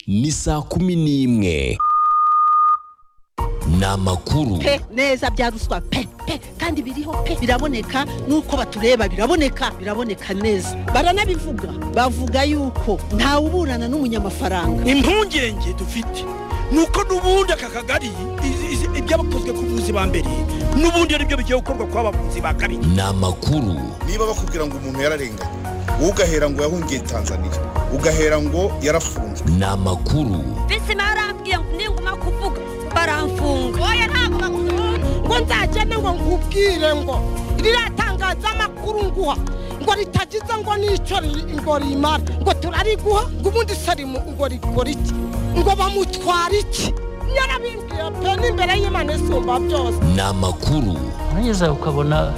ni saa kumi n'imwe ni amakuru pe neza bya ruswa pe pe kandi biriho pe biraboneka nuko batureba biraboneka biraboneka neza baranabivuga bavuga yuko ntawuburana n'umunyamafaranga impungenge dufite nuko n'ubundi aka kagari ibyabakozwe ku buzi ba mbere n'ubundi ari byo bigiye gukorwa kwa bavuzi ba kabiri ni amakuru niba bakubwira ngo umuntu yararenganye wowe ugahera ngo yahungiye tanzania ugahera ngo yarafunzwe ni amakuru mbese barambwiye ngo ninguma kuvuga baramfunga oya ntabwo bakunda ngo nzagende ngo nkubwire ngo ririya tangazamakuru nguha ngo ritagize ngo n'icyo ri- ngo rimara ngo turariguha ngo ubundi sarimu ngo rikora iki ngo bamutwara iki yarabimbwiye pe n'imbere y'imana isumba byose ni amakuru urageza ukabona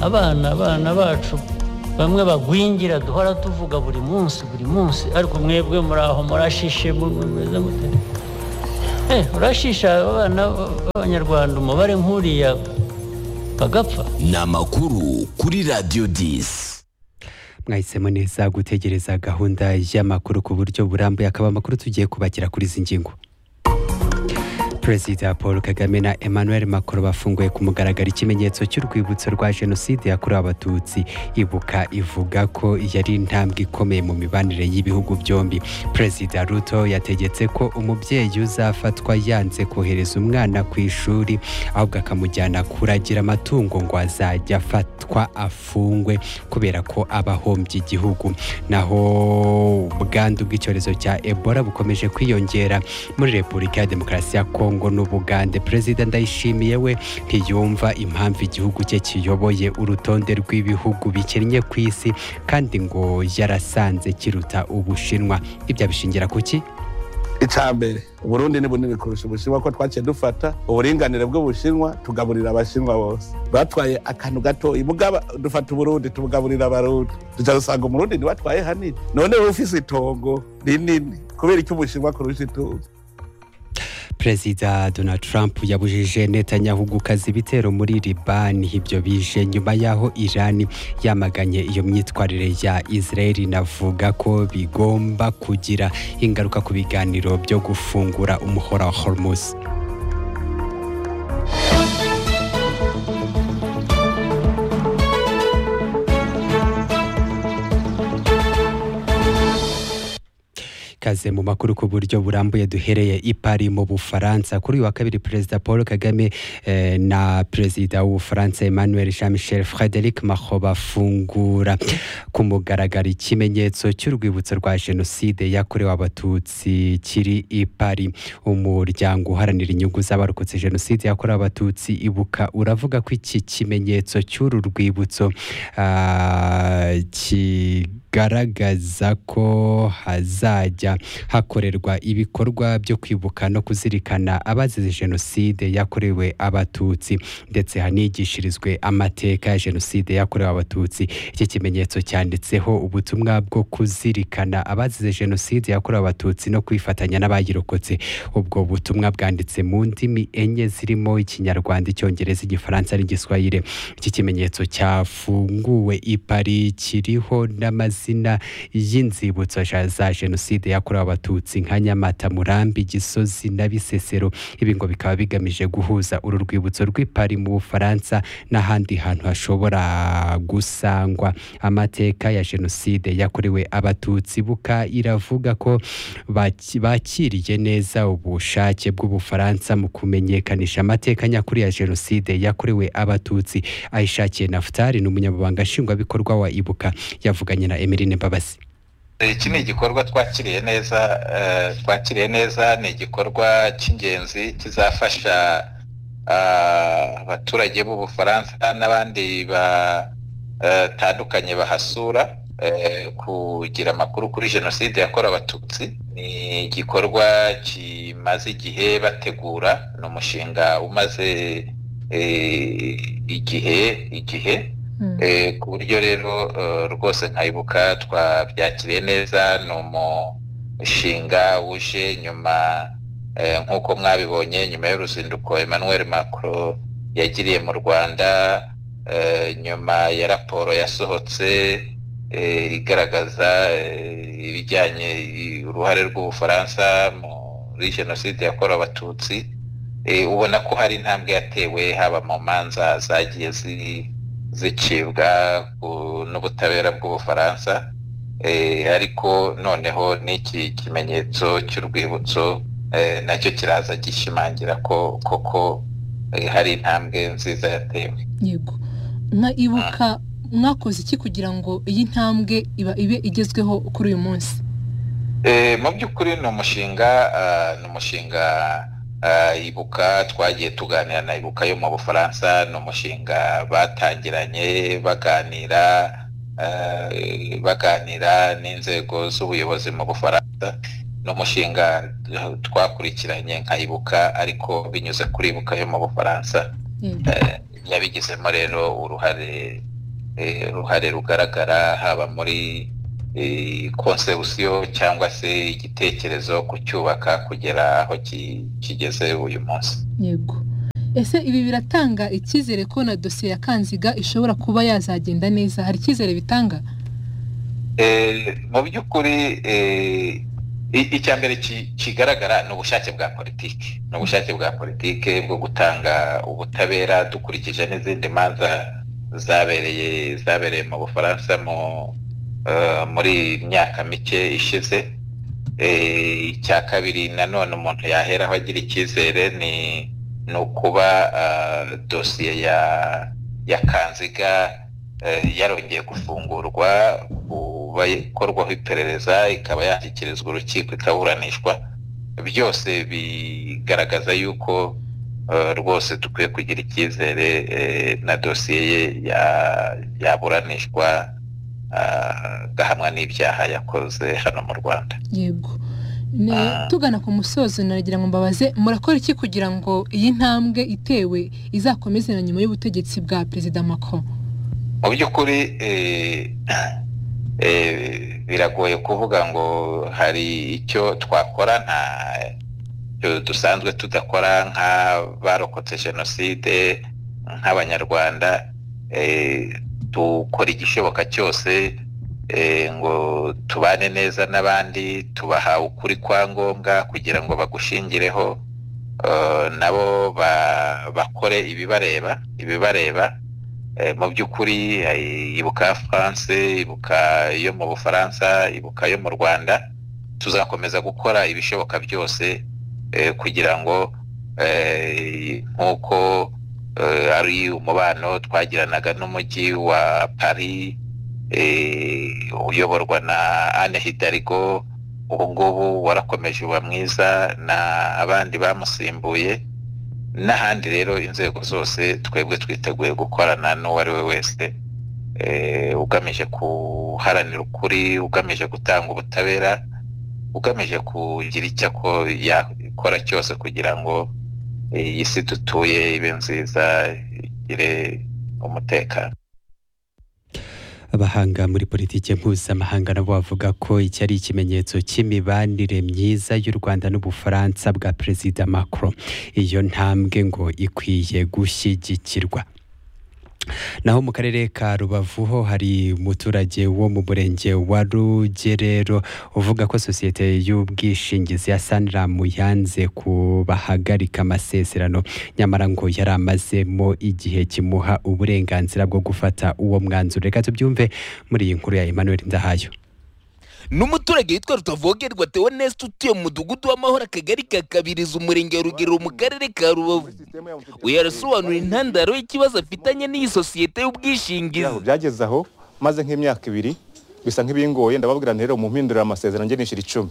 abana abana bacu bamwe bagwingira duhora tuvuga buri munsi buri munsi ariko mwebwe muri aho murashishe mu- mu- mumeze mute Eh, urashisha abana b'abanyarwanda umubare nk'uriya bagapfa ni amakuru kuri radiyo disi mwahisemo neza gutegereza gahunda y'amakuru ku buryo burambuye akaba amakuru tugiye kubakira kuri izi ngingo perezida paul kagame na emmanuel macron bafunguye ku mugaragaro ikimenyetso cy'urwibutso rwa jenoside yakorewe abatutsi ibuka ivuga ko yari intambwe ikomeye mu mibanire y'ibihugu byombi perezida ruto yategetse ko umubyeyi uzafatwa yanze kohereza umwana ku ishuri ahubwo akamujyana kuragira amatungo ngo azajya afatwa afungwe kubera ko aba ahombye igihugu naho ubwandu bw'icyorezo cya ebola bukomeje kwiyongera muri repubulika ya demokarasi ya kongo n'ubugande perezida ndayishimiye we ntiyumva impamvu igihugu cye kiyoboye urutonde rw'ibihugu bikennye ku isi kandi ngo yarasanze kiruta ubushinwa ibyo abishingira ku ki icambere uburundi ni bunini kurusha ubushinwa ko twaciye dufata uburinganire bw'ubushinwa tugaburira abashinwa bose batwaye akantu gato mugaba dufata uburundi tubugaburira abarundi duca dusanga umurundi ntiwatwaye hanini none wowe ufise itongo rinini kubera icyo ubushinwa kurusha itungo perezida donald trump yabujije netanyahu gukaza ibitero muri libani ibyo bije nyuma y'aho irani yamaganye iyo myitwarire ya israel inavuga ko bigomba kugira ingaruka ku biganiro byo gufungura umuhora wa hormuz ikaze mu makuru ku buryo burambuye duhereye i Paris mu Bufaransa kuri uyu wa kabiri perezida Paul Kagame eh, na perezida w'Ubufaransa Emmanuel Jean-Michel Frédéric Macron bafungura ku mugaragaro ikimenyetso cy'urwibutso rwa jenoside yakorewe abatutsi kiri i Paris umuryango uharanira inyungu z'abarokotse jenoside yakorewe abatutsi ibuka uravuga ko iki kimenyetso cy'uru rwibutso ah, kigaragaza ko hazajya hakorerwa ibikorwa byo kwibuka no kuzirikana abazize jenoside yakorewe abatutsi ndetse hanigishirizwe amateka ya jenoside yakorewe abatutsi iki kimenyetso cyanditseho ubutumwa bwo kuzirikana abazize jenoside yakorewe abatutsi no kwifatanya n'abayirokotse ubwo butumwa bwanditse mu ndimi enye zirimo ikinyarwanda icyongereza igifaransa n'igiswahili iki kimenyetso cyafunguwe i Paris kiriho n'amazina y'inzibutso ja- za jenoside yakorewe abatutsi nka nyamata murambi gisozi na bisesero ibi ngo bikaba bigamije guhuza uru rwibutso rw'i Paris mu bufaransa n'ahandi hantu hashobora gusangwa amateka ya jenoside yakorewe abatutsi buka iravuga ko baki- bakiriye neza ubushake bw'ubufaransa mu kumenyekanisha amateka nyakuri ya jenoside yakorewe abatutsi ayishakiye nafutari ni umunyamabanga nshingwabikorwa wa ibuka yavuganye na emeline mbabazi iki ni igikorwa twakiriye neza eh, twakiriye neza ni igikorwa cy'ingenzi kizafasha ah, abaturage b'ubufaransa n'abandi batandukanye bahasura eh, kugira amakuru kuri jenoside yakorewe abatutsi ni igikorwa kimaze igihe bategura ni umushinga umaze eh, igihe igihe Eh, ku buryo rero eh, rwose nkayibuka twabyakiriye neza ni umushinga wuje nyuma eh, nk'uko mwabibonye nyuma y'uruzinduko Emmanuel Macron yagiriye mu Rwanda eh, nyuma ya raporo yasohotse eh, igaragaza eh, ibijyanye i- uruhare rw'ubufaransa muri jenoside yakorewe abatutsi eh, ubona ko hari intambwe yatewe haba mu manza zagiye zi- zicibwa ku- n'ubutabera bw'ubufaransa Eh, ariko noneho n'iki kimenyetso cy'urwibutso eh, nacyo kiraza gishimangira ko koko eh, hari intambwe nziza yatewe yego na ibuka mwakoze iki kugira ngo iyi ntambwe iba ibe igezweho kuri uyu munsi Eh, mu by'ukuri ni umushinga ah, ni umushinga ah, ibuka twagiye tuganira na ibuka yo mu bufaransa ni umushinga batangiranye baganira eh, baganira n'inzego z'ubuyobozi mu bufaransa ni umushinga twakurikiranye nka ibuka ariko binyuze kuri ibuka yo mu bufaransa Yego. Eh, yabigizemo rero uruhare eh, uruhare rugaragara haba muri eh, konsebusiyo cyangwa se igitekerezo kucyubaka kugera aho ki- kigeze uyu munsi yego ese ibi biratanga icyizere ko na dosiye ya kanziga ishobora kuba yazagenda neza hari icyizere bitanga Eh, mu by'ukuri eh, i- icya mbere ki- kigaragara ni ubushake bwa politiki ni ubushake bwa politiki bwo gutanga ubutabera dukurikije n'izindi manza zabereye zabereye mu bufaransa mu eh, muri myaka mike ishize Eh, icya kabiri nanone umuntu yaheraho agira icyizere ni ni ukuba ah, dosiye ya ya kanziga eh, yarongeye gufungurwa kuba ikorwaho iperereza ikaba yashyikirizwa urukiko ikaburanishwa byose bigaragaza yuko eh, rwose dukwiye kugira icyizere eh, na dosiye ye ya- yaburanishwa ah, agahamwa n'ibyaha yakoze hano mu rwanda yego Ne- Ah. tugana ku musozo naragira ngo mbabaze murakora iki kugira ngo iyi ntambwe itewe izakomeze na nyuma y'ubutegetsi bwa perezida macron mu by'ukuri eh, eh, biragoye kuvuga ngo hari icyo twakora nta icyo dusanzwe tudakora nk'abarokotse jenoside nk'abanyarwanda eh, dukora igishoboka cyose eh, ngo tubane neza n'abandi tubaha ukuri kwa ngombwa kugira ngo bagushingireho eh, nabo ba- bakore ibibareba ibibareba Eh, mu by'ukuri eh, ibuka france ibuka yo mu bufaransa ibuka yo mu rwanda tuzakomeza gukora ibishoboka byose eh, kugira ngo eh, nk'uko eh, ari umubano twagiranaga n'umujyi wa paris eh, uyoborwa na anne hidarigo ubu ngubu warakomeje uba mwiza na abandi bamusimbuye n'ahandi rero inzego zose twebwe twiteguye gukorana n'uwo ari we wese eh, ugamije guharanira ukuri ugamije gutanga ubutabera ugamije kugira icyo ako yakora cyose kugira ngo eh, iyi si dutuye ibe nziza igire umutekano abahanga muri politiki mpuzamahanga nabo bavuga ko iki ari ikimenyetso cy'imibanire myiza y'u rwanda n'ubufaransa bwa perezida macron iyo ntambwe ngo ikwiye gushyigikirwa naho mu karere ka rubavu ho hari umuturage wo mu murenge wa rugerero uvuga ko sosiyete y'ubwishingizi ya saniramu yanze kubahagarika amasezerano nyamara ngo yari amazemo igihe kimuha uburenganzira bwo gufata uwo mwanzuro reka tubyumve muri iyi nkuru ya emmanuel ndahayo n'umuturage witwa rutavogerwa teoneste utuye mu mudugudu w'amahoro akagari ka kabiriza umurenge wa rugerero mu karere ka rubavu we yarasobanura intandaro y'ikibazo afitanye n'iyi sosiyete y'ubwishingizi Aho byageze aho maze nk'imyaka ibiri bisa nk'ibingoye ndababwira nti rero mumpindurira amasezerano njye nishyura icumi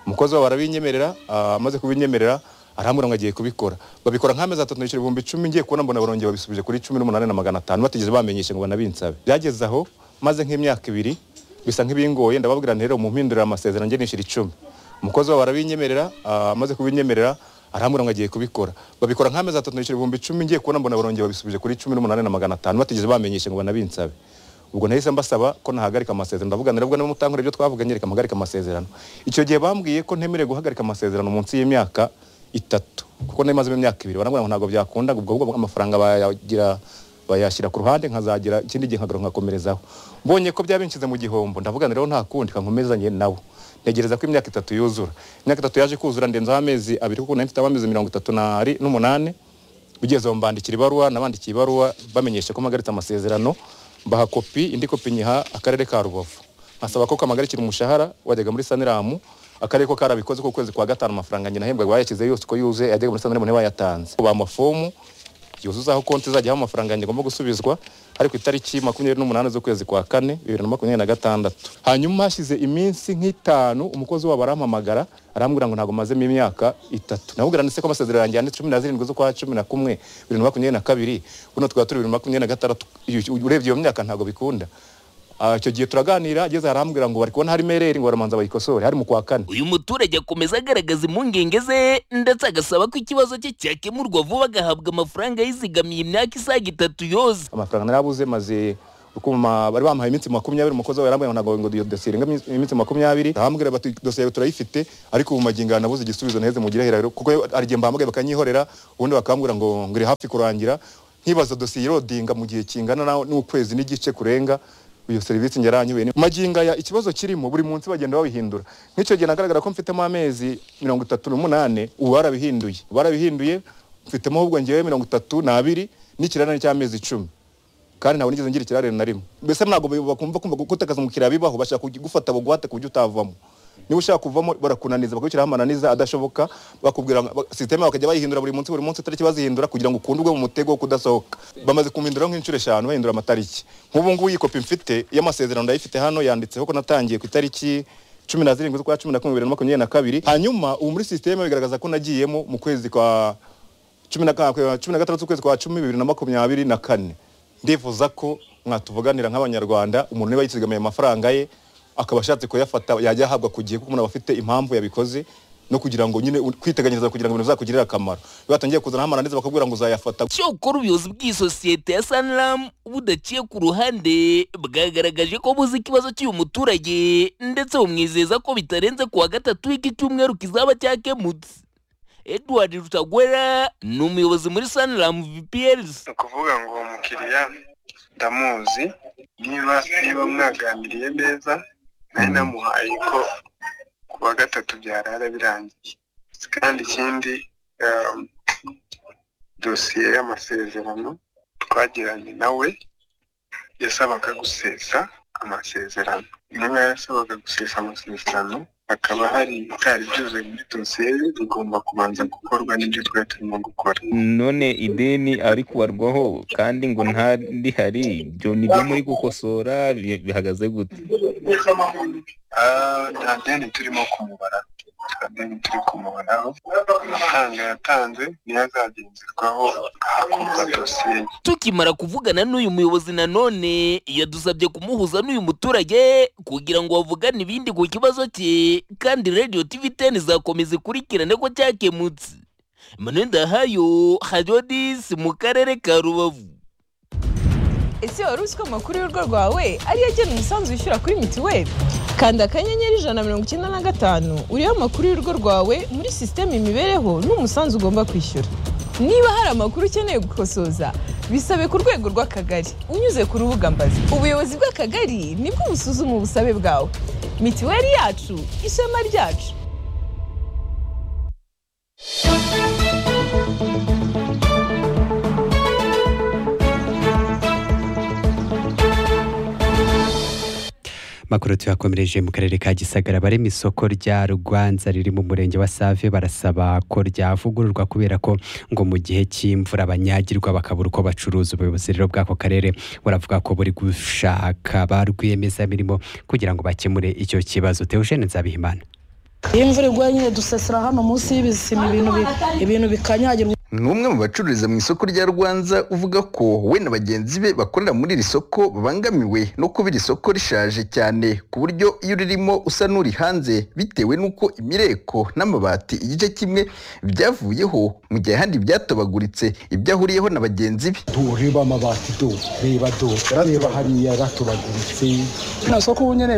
umukozi wabo arabinyemerera ah, amaze kubinyemerera arambwira ngo agiye kubikora babikora nk'amezi atatu nishyura ibihumbi icumi ngiye kubona mbona barongera babisubije kuri cumi n'umunani na magana atanu batigeze bamenyesha ngo banabinsabe byageze aho maze nk'imyaka ibiri bisa nk'ibingoye ndababwira nti rero mumpindurira amasezerano njye nishyura icumi umukozi wabo arabinyemerera ah, amaze kubinyemerera arambwira ngo agiye kubikora babikora nk'amezi atatu nishyura ibihumbi icumi ngiye kubona mbona barongera babisubije kuri cumi n'umunani na magana atanu batigeze bamenyesha ngo banabinsabe ubwo nahise mbasaba ko nahagarika amasezerano ndavuga nabwo niba mutankora ibyo twavuganye reka mpagarika amasezerano icyo gihe bambwiye ko ntemerewe guhagarika amasezerano munsi y'imyaka itatu kuko nari mazemo imyaka ibiri barambwira ngo ntabwo byakunda ubwo ahubwo amafaranga bayagira bayashyira ku ruhande nkazagira ikindi gihe nkagaruka nkakomerezaho mbonye ko byaba binshize mu gihombo ndavuga rero nta kundi kankomezanye nabo ntegereza ko imyaka itatu yuzura imyaka itatu yaje kuzura ndenzaho amezi abiri kuko nari mfite amezi mirongo itatu n'ari- n'umunani ugeze aho mbandikira ibaruwa nabandikiye ibaruwa bamenyesha ko mpagaritse amasezerano mbaha kopi indi kopi nyiha akarere ka rubavu nkasaba ko kamagarikira umushahara wajyaga muri saniramu akarere ko karabikoze ko kwezi kwa gatanu amafaranga nyina ahembwaga bayashyize yose uko yuzuye yajyaga muri saniramu ntibayatanze ubu amafomu yuzuzaho konti izajyaho amafaranga yanjye ngomba gusubizwa ari ku itariki makumyabiri n'umunani z'ukwezi kwa kane bibiri na makumyabiri na gatandatu hanyuma hashize iminsi nk'itanu umukozi wabo arampamagara arambwira ngo ntabwo mazemo imyaka itatu namubwira ndetse ko amasezerano yanjye yanditse cumi na zirindwi z'ukwa cumi na kumwe bibiri na makumyabiri na kabiri buno tukaba turi bibiri na makumyabiri na gatandatu Iyo- urebye iyo myaka ntabwo bikunda Ah, icyo gihe turaganira ageze arambwira ngo bari kubona harimo ereri ngo baramanza bayikosore hari mu kwa kane uyu muturage akomeza agaragaza impungenge ze ndetse agasaba ko ikibazo cye cyakemurwa vuba agahabwa amafaranga yizigamiye imyaka isaga itatu yoze amafaranga narabuze maze ukuma bari bampaye iminsi makumyabiri umukozi wawe yarambwira ngo ntabwo ngo iyo dosiye irenga iminsi- iminsi makumyabiri arambwira bati dosiye yawe turayifite ariko ubu magingo aya nabuze igisubizo naheze mugire hirahiro kuko hari igihe mbahamagaye bakanyihorera ubundi bakambwira ngo ngo iri hafi kurangira nkibaza dosiye irodinga mu gihe kingana na- n'ukwezi n'igice kurenga iyo serivisi njye yaranyubiye ni- magingo aya ikibazo kirimo buri munsi bagenda babihindura nk'icyo gihe nagaragara ko mfitemo amezi mirongo itatu n'umunani ubu barabihinduye barabihinduye mfitemo ahubwo ngewe mirongo itatu n'abiri n'ikirarane cy'amezi icumi kandi ntabwo nigeze ngira ikirarane na rimwe mbese ntabwo bakumva kumva gutakaza umukiriya bibaho bashaka kugufata bugwate ku buryo utavamo niba ushaka kuvamo barakunaniza bakwishyiraho amananiza adashoboka bakubwira ngo- ba- sisiteme bakajya bayihindura buri munsi buri munsi itariki bazihindura kugira ngo ukundwe mu mutego wo kudasohoka bamaze kumpinduraho nk'inshuro eshanu bahindura amatariki nk'ubu ngubu iyi kopi mfite y'amasezerano ndayifite hano yanditseho ko natangiye ku itariki cumi na zirindwi z'ukwa cumi na kumwe bibiri na makumyabiri na kabiri hanyuma ubu muri sisiteme bigaragaza ko nagiyemo mu kwezi kwa cumi na ka- cumi na gatandatu ukwezi kwa cumi bibiri na makumyabiri na kane ndifuza ko mwatuvuganira nk'abanyarwanda umuntu niba yizigamiye amafaranga ye akaba ashatse kuyafata yajya ahabwa ku gihe kuko umuntu aba afite impamvu yabikoze no kugira ngo nyine u- kwiteganyiriza kugira ngo ibintu bizakugirire akamaro iyo batangiye kuzana amananiza bakubwira ngo uzayafata icyo ukora ubuyobozi bw'iyi sosiyete ya saniramu budaciye ku ruhande bwagaragaje ko buzi ikibazo cy'uyu muturage ndetse bumwizeza ko bitarenze kuwa gatatu w'iki cyumweru kizaba cyakemutse edward rutagwera ni umuyobozi muri saniramu vprs ukuvuga ngo uwo mukiriya ndamuzi niba niba mwaganiriye neza nari namuhaye ko ku wa gatatu byarara birangiye kandi ikindi um, dosiye y'amasezerano twagiranye nawe yasabaga gusesa amasezerano intumwa yasabaga gusesa amasezerano hakaba hari ibitari byuzuye muri dosiye ye bigomba kubanza gukorwa n'ibyo twari turimo gukora none ideni ari kubarwaho kandi ngo nta rihari ibyo ni byo muri gukosora bi- bihagaze gute Ah, nta deni turimo kumubara nta deni turi kumubaraho amafaranga yatanze niyo azagenzerwaho hakorwa dosiye ye tukimara kuvugana n'uyu muyobozi nanone yadusabye kumuhuza n'uyu muturage kugira ngo bavugane ibindi ku kibazo cye kandi radiyo tv teni izakomeza ikurikirane ko cyakemutse manuel ndahayo hadiyo disi mu karere ka rubavu ese wari uzi ko amakuru y'urugo rwawe ariyo agena umusanzu wishyura kuri mituweli kanda akanyenyeri ijana na mirongo icyenda na gatanu uriho amakuru y'urugo rwawe muri sisiteme imibereho n'umusanzu ugomba kwishyura niba hari amakuru ukeneye gukosoza bisabe ku rwego rw'akagari unyuze ku rubuga mbazi ubuyobozi bw'akagari nibwo busuzuma ubusabe bwawe mituweli yacu ishema ryacu makuru tuyakomereje mu karere ka gisagara barema isoko rya rugwanza riri mu murenge wa save barasaba ko ryavugururwa kubera ko ngo mu gihe cy'imvura abanyagirwa bakabura uko bacuruza ubuyobozi rero bw'ako karere buravuga ko buri gushaka ba rwiyemezamirimo kugira ngo bakemure icyo kibazo teogene nzabihimana iyo imvura iguye nyine dusesera hano munsi y'ibisima ibintu bi- ibintu bikanyagirwa n'umwe mu bacururiza mu isoko rya rwanza uvuga ko we na bagenzi be bakorera muri iri soko babangamiwe no kuba iri soko rishaje cyane ku buryo iyo ririmo usa n'uri hanze bitewe n'uko imireko n'amabati igice kimwe byavuyeho mu gihe ahandi byatobaguritse ibyo ahuriyeho na bagenzi be reba amabati do reba do reba hariya ratobaguritse nta soko ubu nyine